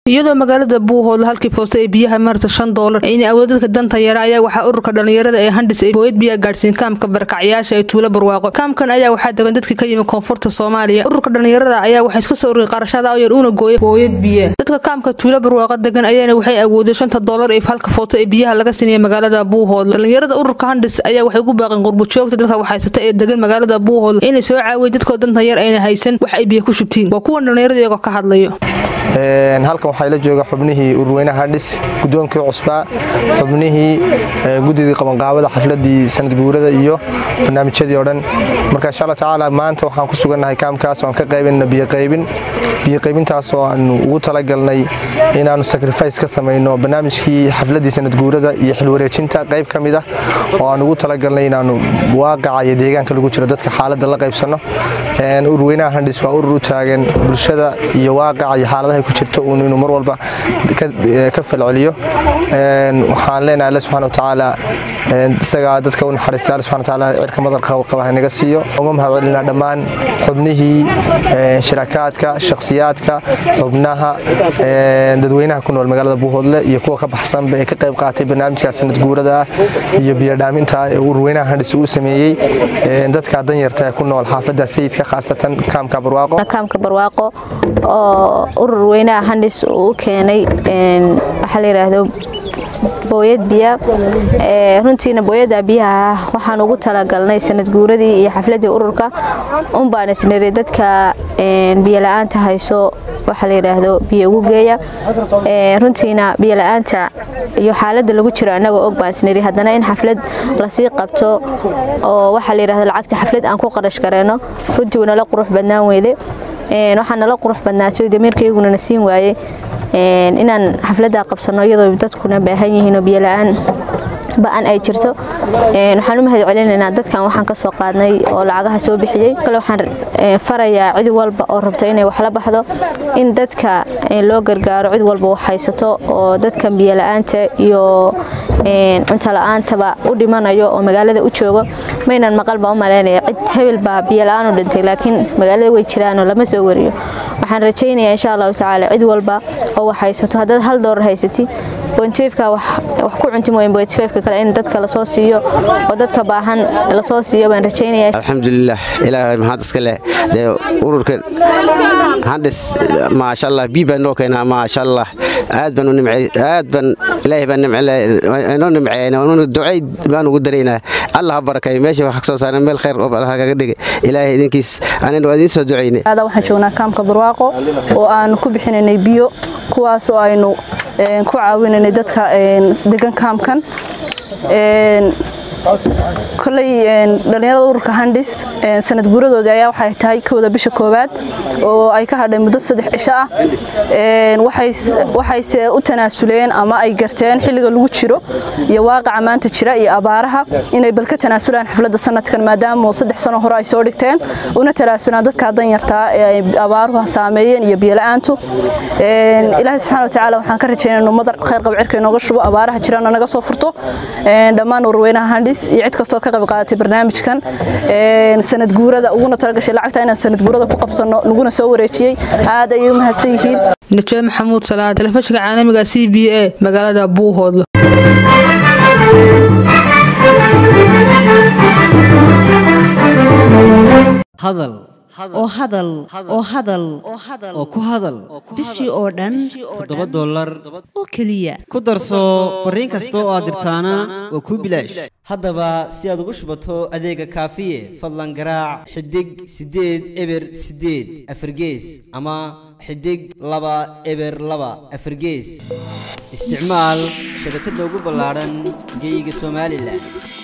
iyadoo magaalada buuhoodle halkii foosta ee biyaha marta shan doolar inay awood dadka danta yara ayaa waxaa ururka dhallinyarada ee handhis ay booyad biyaa gaadhsiin kaamka barakacyaasha ee tuulo barwaaqo kaamkan ayaa waxaa degan dadkii ka yimi koonfurta soomaaliya ururka dhallinyarada ayaa waxaa iska soo ururiyay qarashada oo yar uuna gooya booyad biya dadka kaamka tuulo barwaaqo degan ayaana waxay awoodeen shanta doolar ee halka foosta ee biyaha laga siinaya magaalada buuhoodle dhallinyarada ururka handhis ayaa waxay ku baaqeen qurbujoogta dadka waxhaysata ee degan magaalada buuhoodle inay soo caawiya dadkoo danta yar ayna haysan wax ay biya ku shubtiin waa kuwan dhallinyarada iyagoo ka hadlayo halkan waxaa la jooga xubnihii ururweynaha handhis gudoonkii cusbaa xubnihii gudidii qabanqaabada xafladii sanadguurada iyo barnaamijyadii oo dhan marka insha alla tacaala maanta waxaan ku sugannahay kaamkaas oo aan ka qaybinna biyoqaybin biyoqaybintaas oo aanu ugu talagalnay inaannu sacrifice ka samayno barnaamijkii xafladii sanadguurada iyo xilwareejinta qayb ka mid ah oo aan ugu talagalnay inaannu waaqaca iyo deegaanka lagu jiro dadka xaaladda la qaybsanno ururweynaha handhis waa urur u taagan bulshada iyo waaqaca iyo xaaladaha ku jirto uun inuu mar walba ka falceliyo waxaan leenahay alle subxana watacaala isagaa dadka u naxariista alle subxana watacaala cirka madar qaba hanaga siiyo uga mahadcelinaa dhammaan xubnihii shirakaadka shakhsiyaadka xubnaha dadweynaha ku nool magaalada buuhoodle iyo kuwa ka baxsanba ee ka qayb qaatay barnaamijka sanad guurada ah iyo biyodhaaminta ee ururweynaha handhis uu sameeyey dadka danyarta ee ku nool xaafadda sayidka khaasatan kaamka barwaaqo kaamka barwaaqo oo urur weynaha handhis uu u keenay waxaa la yidhaahdo booyad biya runtiina booyada biyaha waxaan ugu talagalnay sanad guuradii iyo xafladii ururka unbaan isniri dadka biyola'aanta hayso waxaa la yidhaahdo biyo ugu geeya runtiina biyola'aanta iyo xaaladda lagu jiro annagoo og baan isniri haddana in xaflad lasii qabto oo waxaa la yidhahdo lacagta xaflad aan ku qarash gareyno runtii nala qurux badnaan weyde waxaa nala qurux badnaatay damiirkayguna na siin waayey inaan xafladdaa qabsanno iyadoo dadkuna baahan yihiinoo biyola'aan ba'an ay jirto waxaan u mahad celinaynaa dadkan waxaan ka soo qaadnay oo lacagaha soo bixiyey kale waxaan farayaa cid walba oo rabto inay wax la baxdo in dadka loo gargaaro cid walba wax haysato oo dadkan biyola'aanta iyo cuntola'aantaba u dhimanayo oo magaalada u joogo maynan maqal baa u malaynaya cid hebel baa biyola'aan u dhintay laakiin magaalada way jiraanoo lama soo wariyo waxaan rajaynayaa insha allahu tacaala cid walba oo wax haysato haddaad hal doolar haysati bointifka wax ku cunti mooyin bointifka kale in dadka lasoo siiyo oo dadka baahan lasoo siiyo baan rajaynayaa alxamdulilah ilaahay maxaad iska leh dee ururka handhis maasha allah bii baa noo keenaa maasha allah aad baan u nimcey aad baan ilaahay baan nimcinoo nimceeyna ducay baan ugu daraynaa allah ha barakeeyo meesha wax soo saaran meel khayr oo allah kaga dhigay ilaahay idinkiis anina waa idiin soo ducaynay waxaan joognaa kaamka barwaaqo oo aanu ku bixinaynay biyo kuwaas oo aynu ku caawinaynay dadka degan kaamkan koley dhallinyarada ururka handhis sanad guuradoodii ayaa waxay tahay kowda bisha koowaad oo ay ka hadhay muddo saddex cisho ah waxayse u tanaasuleen ama ay garteen xilliga lagu jiro iyo waaqaca maanta jira iyo abaaraha inay bal ka tanaasulaan xafladda sanadkan maadaama saddex sano hore ay soo dhigteen una tanaasulaan dadka danyartaa ee ay abaaruhu saameeyeen iyo biyola'aantu ilaahay subxana watacaala waxaan ka rajaynaa inuu madar khayr qab cirka inooga shubo abaaraha jirana naga soo furto dhammaan ururweynaha handhis iyo cid kastoo ka qayb qaadatay barnaamijkan sanad guurada uguna talagashay lacagta inaan sanad guurada ku qabsanno laguna soo wareejiyey aad ayay u mahadsan yihiin najaa maxamuud salaad telefishinka caalamiga c b a magaalada buuhoodle hadal oo hadal oo hadal oo ku hadal bishii oo dhan toddoba dollar oo keliya ku darso fariin kasta oo aad dirtaana waa kuu bilaash haddaba si aad ugu shubato adeega kaafiye fadlan garaac xidig siddeed eber siddeed afargees ama xidig laba eber laba afargees isticmaal shabakadda ugu ballaadhan geeyiga somalilan